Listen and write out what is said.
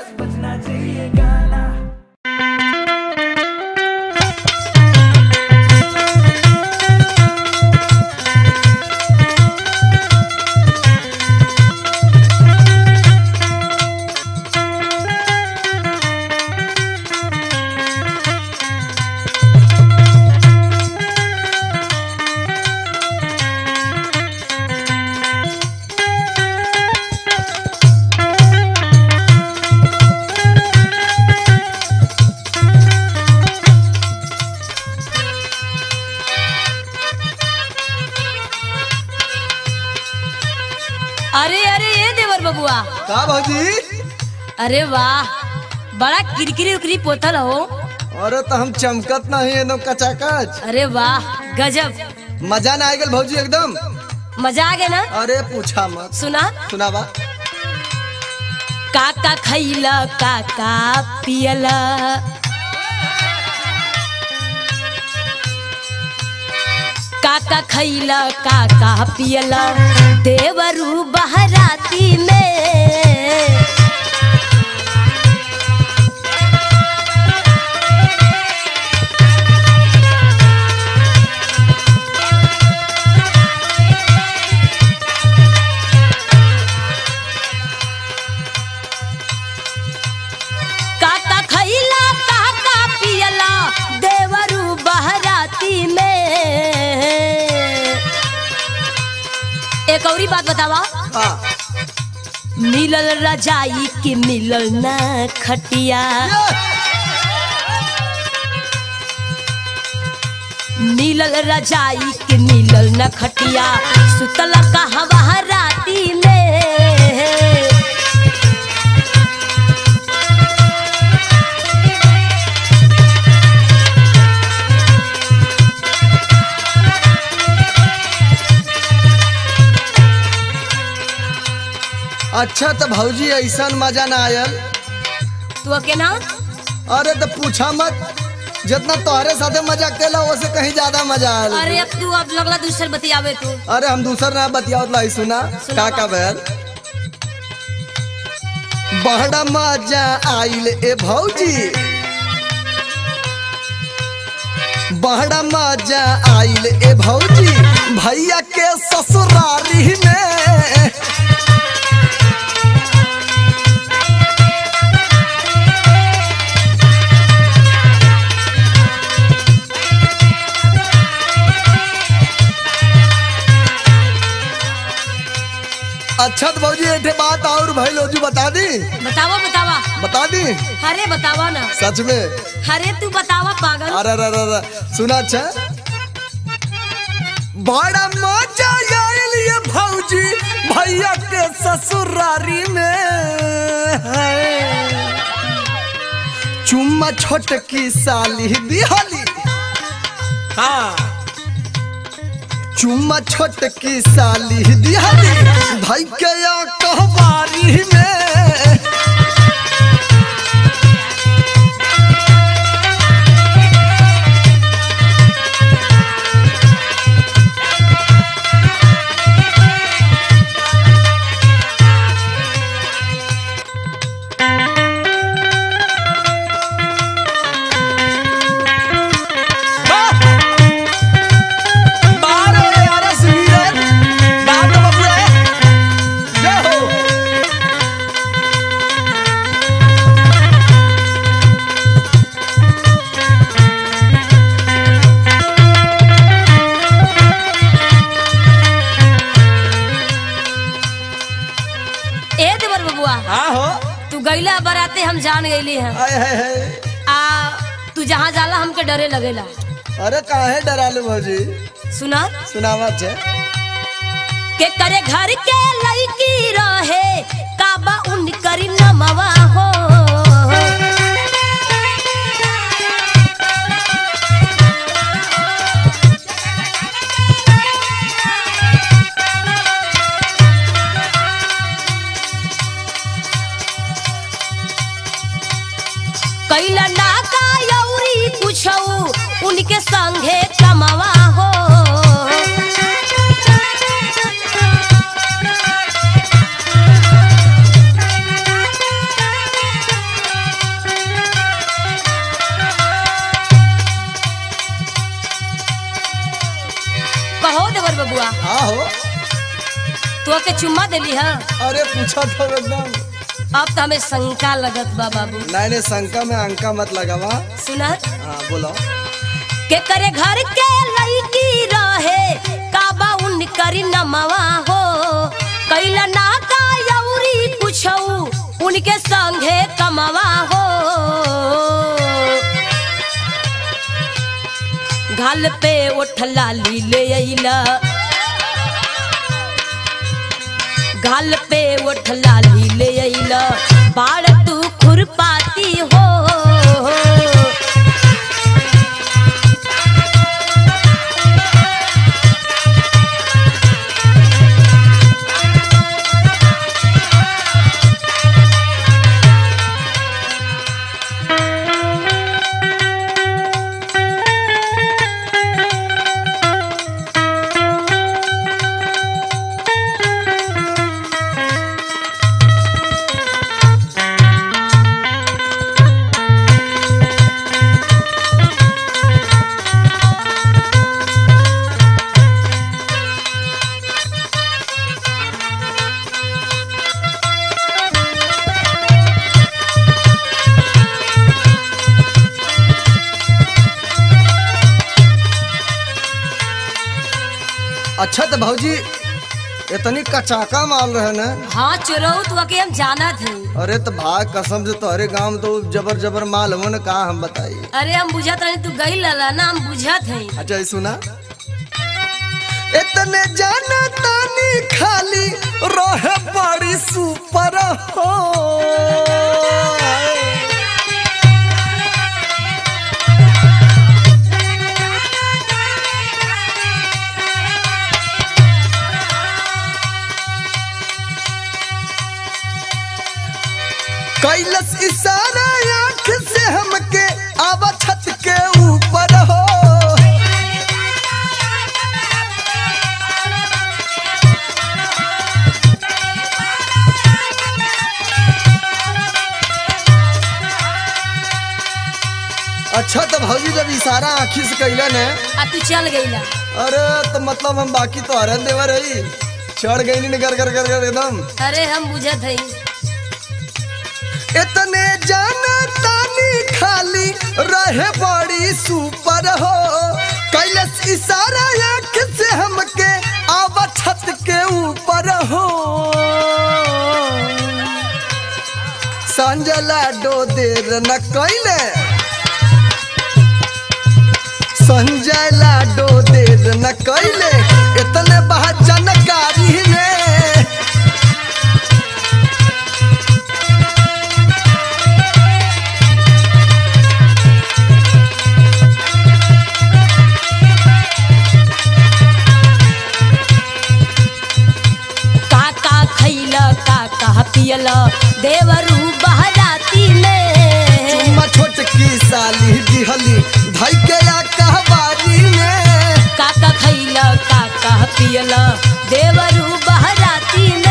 अरे अरे ये देवर बबुआ का भौजी अरे वाह बड़ा किरकिरी उकरी पोतल हो अरे तो हम चमकत नहीं एकदम कचाकच अरे वाह गजब मजा ना आएगल भौजी एकदम मजा आ गया ना अरे पूछा मत सुना सुनावा काका खैला काका पियला काका खैला काका पियला देवरू बहराती में काका खैला काका पियला देवरू बहराती में एक औरी बात बतावा हाँ मिलल रजाई के मिलल न खटिया मिलल रजाई के मिलल न खटिया सुतल कहवा राती में अच्छा तो भौजी ऐसा मजा ना आयल तू के ना अरे तो पूछा मत जितना तोहरे साथे मजा केला वैसे कहीं ज्यादा मजा आयल अरे अब तू अब लगला दूसर बतियावे तू अरे हम दूसर ना बतियावत लाई सुना का का बैल बड़ा मजा आइल ए भौजी बड़ा मजा आइल ए भौजी भैया के ससुरारी में अच्छा तो भौजी एक बात और भाई लोजू बता दी बतावा बतावा बता दी अरे बतावा ना सच में अरे तू बतावा पागल अरे अरे अरे अरे, सुना अच्छा बड़ा मजा आयल ये भौजी भैया के ससुरारी में है। चुम्मा छोटकी साली दिहाली हाँ चुम्मा छोटकी साली दिहाली भाई के या कहवारी में बारो यार सुनील बाप रे बाप रे जय हो ए देवर बबुआ हाँ हो तू गईला बराते हम जान गईली हैं हाय हाय हाय आ तू जहाँ जाला हमके डरे लगेला अरे काहे डरालू भौजी सुना सुनावा छे के करे घर के लड़की रहे काबा उन करी नमवा हो कैला ना का यौरी पूछऊ उनके संगे कमवा हो हाँ हो तो के चुम्मा देली है अरे पूछा था एकदम अब तो हमें शंका लगत बा बाबू नहीं नहीं शंका में अंका मत लगावा सुना हाँ बोलो के करे घर के लड़की रहे काबा उन करी नमवा हो कैला ना का यौरी कुछऊ उनके संगे कमवा हो घाल पे उठला ली ले अइला घाल पे उठला ली ले अइला बाड़ तू खुरपाती हो अच्छा तो भाजी इतनी कचाका माल रहे ना हाँ चोरऊ तो के हम जाना थे अरे तो भाग कसम से तोहरे गांव में तो जबर जबर माल हो ना का हम बताई अरे हम बुझत रहे तू गई लला ना हम बुझत है अच्छा ये सुना इतने जाना तानी खाली रहे बड़ी सुपर हो कैलस इशारा आंख से हमके आवा छत के ऊपर हो अच्छा तो भौजी जब इशारा आँखी से कैला ने आ तू चल गईला अरे तो मतलब हम बाकी तो हरन देवर रही चढ़ गई नहीं कर कर कर कर एकदम अरे हम बुझत है इतने जाना तानी खाली रहे बड़ी सुपर हो कैलस इशारा आँख से हमके आवा छत के ऊपर हो संजला डो देर न कैले संजय लाडो देर न कैले इतने बहुत जानकारी में का का खैला का का पियला देवरू बहराती में चुम्मा छोटकी साली दिहली धई के या कहवारी में का का खैला का का पियला देवरू बहराती